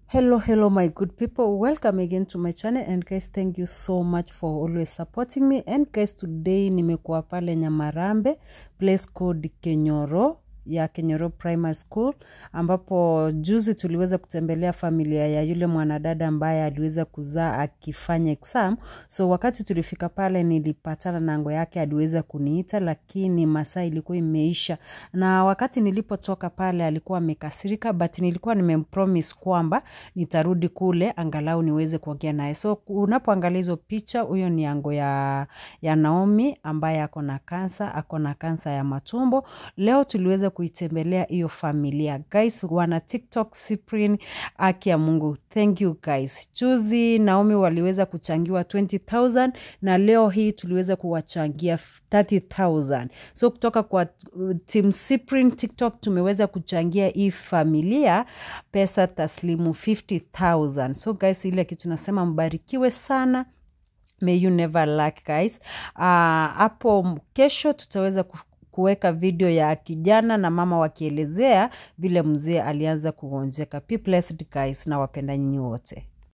hello hello my good people welcome again to my channel and guys thank you so much for always supporting me and guys today nimekuwa pale nyamarambe place called kenyoro ya kenyoro primary school ambapo juzi tuliweza kutembelea familia ya yule mwanadada ambaye aliweza kuzaa akifanya exam so wakati tulifika pale nilipatana na ngo yake aliweza kuniita lakini masaa ilikuwa imeisha na wakati nilipotoka pale alikuwa amekasirika but nilikuwa nimempromise kwamba nitarudi kule angalau niweze kuongea naye so unapoangalia hizo picha huyo ni ango ya, ya naomi ambaye ako na kansa ako na kansa ya matumbo leo tuliweza kuitembelea hiyo familia guys wana tiktok cyprian aki ya mungu thank you guys juzi naomi waliweza kuchangiwa 20000 na leo hii tuliweza kuwachangia 30000 so kutoka kwa uh, team cyprian tiktok tumeweza kuchangia hii familia pesa taslimu 50000 so guys ile kitu nasema mbarikiwe sana may you never lack guys hapo uh, kesho tutaweza kuweka video ya kijana na mama wakielezea vile mzee alianza kugonjeka. Be blessed guys, na wapenda nyinyi wote.